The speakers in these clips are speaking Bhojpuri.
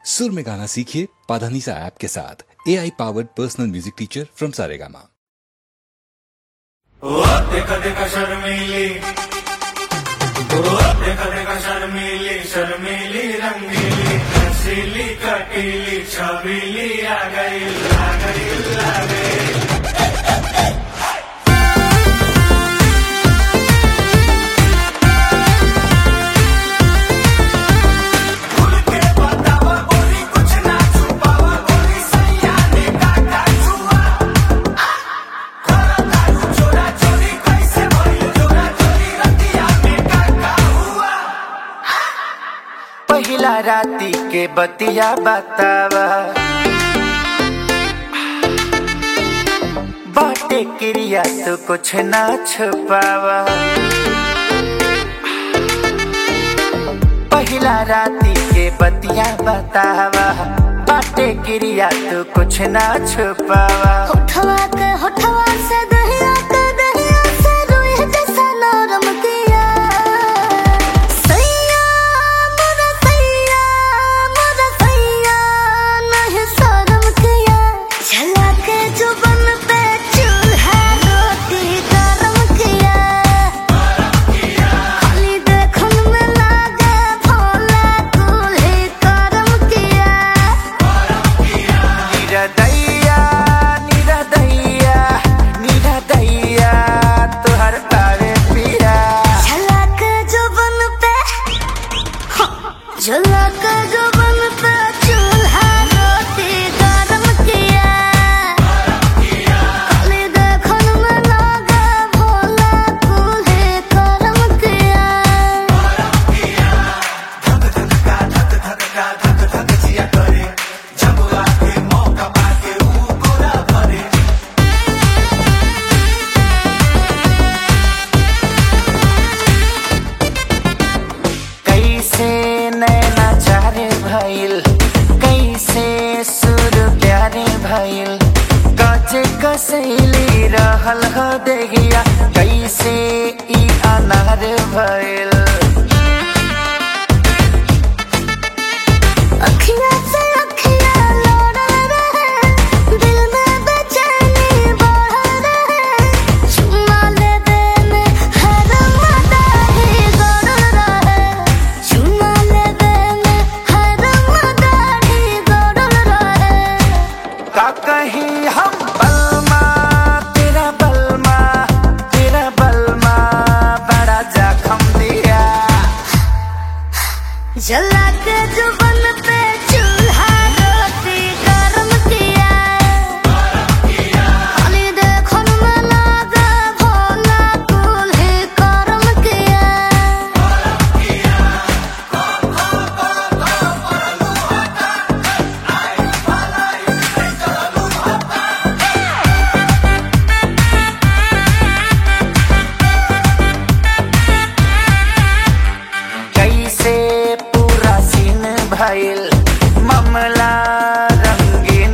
सुर में गाना सीखिए पाधानीसा ऐप के साथ A I powered personal music teacher from Saregama ओ देखा देखा शर्मीली ओ देखा देखा शर्मीली शर्मीली रंगीली हसीली कटीली छबीली आ गई आ गई आ गई खुल के बतावा गोरी कुछ ना छुपावा गोरी सैया ने काटा छुआ चोरा चोरी कैसे भइल चोरा चोरी रतिया में काका हुआ पहिला राती के बतिया बतावा बाटे क्रिया तो कुछ ना छुपावा पहिला राती के बतिया बतावा बाटे क्रिया तो कुछ ना छुपावा होठवा के होठवा से दहिया के दहिया से रुई जैसा नरम किया सैया मोरा सैया मोरा सैया नहीं शर्म किया झला के जुबन पे चूल्हा रोटी गरम किया खाली देखन में लागे भोला दूल्हे करम किया निरदैया निरदैया निरदैया तुहर तारे पिया झलक जुबन पे झलक जुबन पे चूल्हा रोटी गरम किया खाली देखन में लागे भोला दूल्हे करम किया कैसे नैना चारे भइल कैसे सुर प्यारे भइल काचे कसैली रहल ह देगिया कैसे ई अनार भइल अखियाँ से अखियाँ लोड़ल रहे दिल में बेचैनी बढ़ल रहे चुम्मा लेबे में हर मदाही गड़ल रहे चुम्मा लेबे में हर मदाही गड़ल रहे का कहीं हम बलमा तेरा बलमा तेरा बलमा बड़ा जखम दिया जला के जुबन पे चूल्हा रोटी गरम किया खाली देखन में लागे भोला दूल्हे करम किया कैसे पूरा सीन भइल मामला रंगीन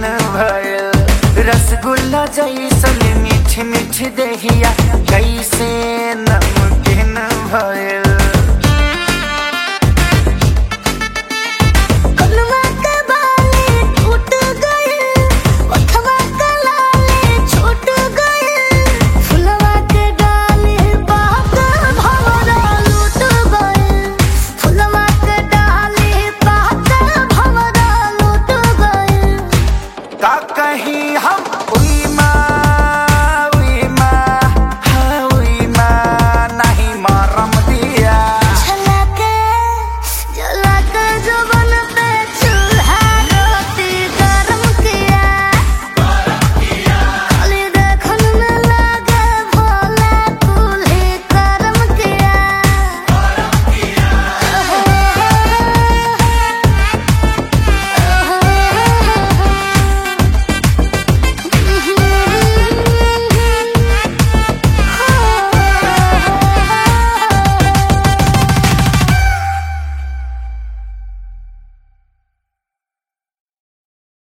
भइल रसगुल्ला जैसन मीठ मीठ दहिया कैसे